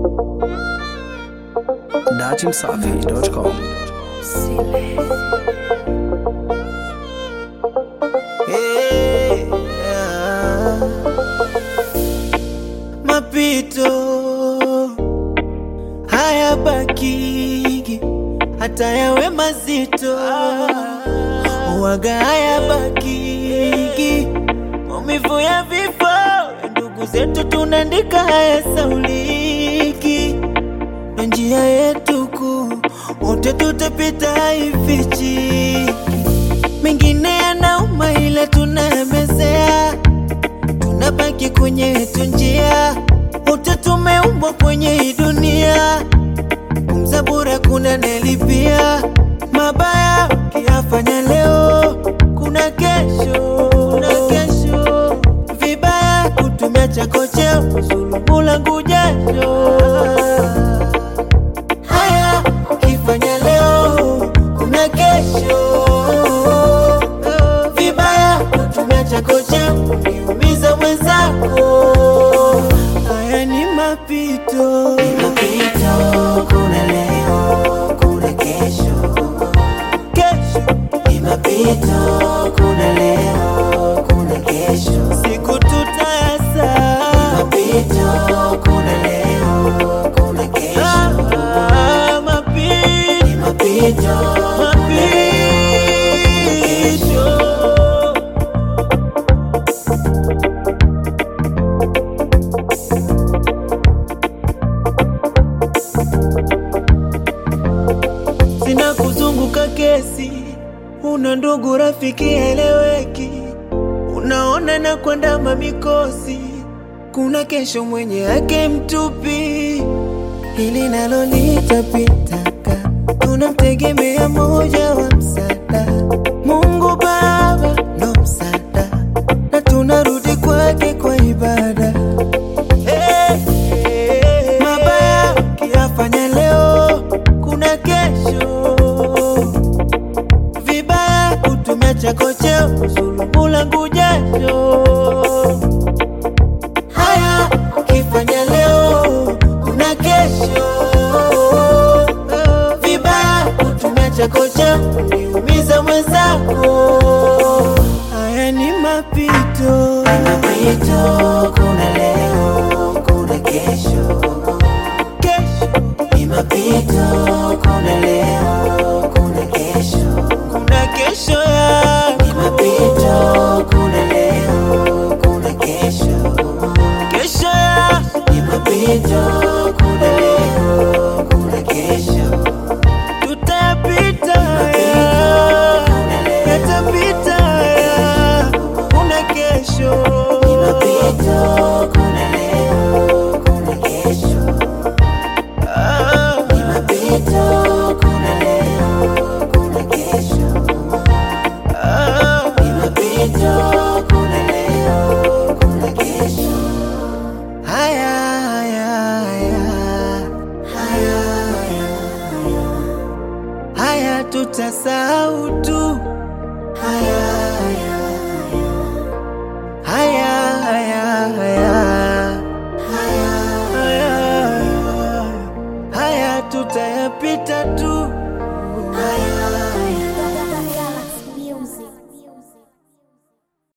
dachimsafi.com. Hey, ah. Mapito haya bakigi hata yawe mazito waga haya bakigi maumivu ya vifo ya ndugu zetu tunaandika haya sauliki na njia yetu kuu wote tutapita haifichi mengine yanauma ila tunayamezea, tunabaki kwenye yetu njia, wote tumeumbwa kwenye hii dunia, kumzabura kuna nelipia mabaya ukiyafanya leo, kuna kesho, kuna kesho vibaya kutumia chako cheo kuzulumu langu jasho haya ukifanya leo kuna kesho vibaya kutumia chako cha kuniumiza mwenzako haya ni mapito mapito kuna leo kuna kesho kesho ni mapito kuna leo kuna kesho siku tutayasa mapito kuna leo kuna kesho ah, mapito ni mapito mapito sina kuzunguka kesi, una ndugu rafiki eleweki, unaona na kwandama mikosi, kuna kesho mwenye yake mtupi, hili nalo litapitaka, tunamtegemea moja wa msaada, Mungu Baba ndo msaada, na tunarudi kwake kwa ibada. Hey, hey, hey. Mabaya ukiyafanya leo, kuna kesho. Vibaya kutumia chako cheo kuzulumu langu jasho. Haya ukifanya leo, kuna kesho. Vibaya kutumia chako cheo kuniumiza mwenzako. Haya ni mapito, mapito. Kuna leo, kuna kesho, kesho ni mapito. Kuna leo,